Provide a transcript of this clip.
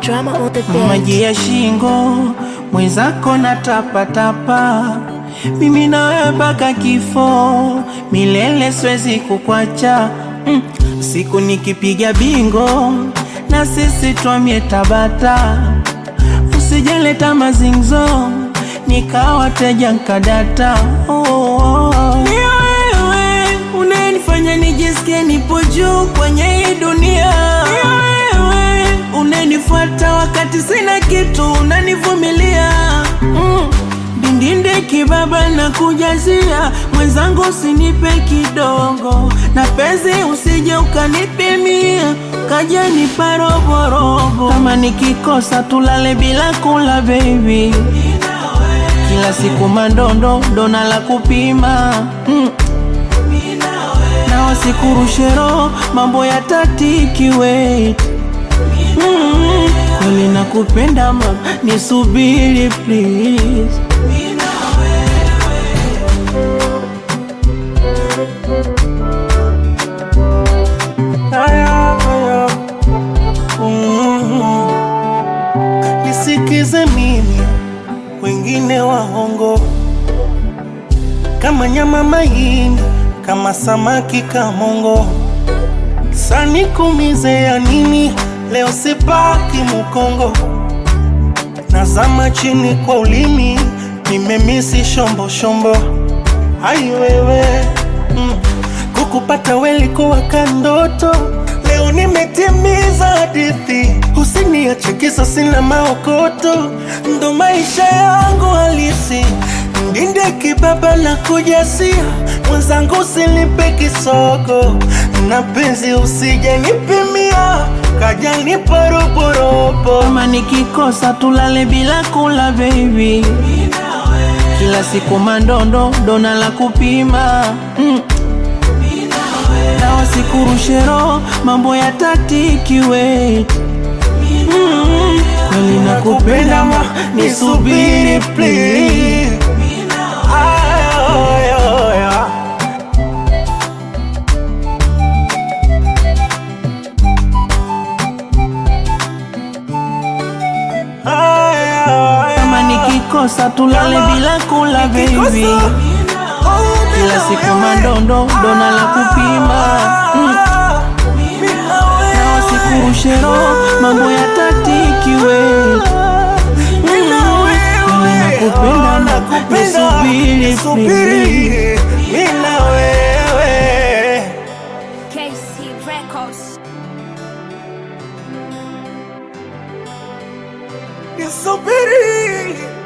drama on the beat. maji ya shingo mwenzako na tapatapa, mimi na wewe mpaka kifo, milele siwezi kukwacha. Mm, siku nikipiga bingo na sisi twamie Tabata, usijeleta mazingzo nikawa teja nkadata. Oh, oh, oh. Ni wewe unanifanya nijisikie nipo juu kwenye hii dunia. Ni wewe unanifuata wakati sina kitu, unanivumilia mm. Dindinde kibaba na kujazia mwenzangu, usinipe kidogo na penzi, usije ukanipimia kaja nipa roborobo. Kama nikikosa tulale bila kula baby, kila siku mandondo dona la kupima mm. na wasikurushe roho mambo ya tatiki wait Mm, kweli nakupenda mama, nisubiri please. Aya, aya. Mm. Nisikize mimi, wengine waongo kama nyama maini, kama samaki kamongo sanikumize ya nini? Leo sipaki Mukongo, nazama chini kwa ulimi, nimemisi shombo shombo. Ai wewe mm. Kukupata welikuwa kandoto, leo nimetimiza hadithi. Usiniache kisa sina maokoto, ndo maisha yangu halisi. Ndinde kibaba na kujasia, mwenzangu usinipe kisogo, na penzi usije nipimia, kaja nipa roborobo. Kama nikikosa tulale bila kula baby, kila siku mandondo dona la kupima mm. na wasikurushe roho mambo ya tatiki wait mm. kweli nakupenda ma nisubiri please Ay, ay, ay. Ay, ay, kama nikikosa tulale Kama bila kula nikikosa, baby oh, kila bila siku wewe. mandondo dona la kupima mm. Ah, bila wewe. na wasikurushe roho mambo ya tatiki wait Bila wewe. nakupenda, Oh, nakupenda. nisubiri, Nisubiri. Bila wewe KC Records. Nisubiri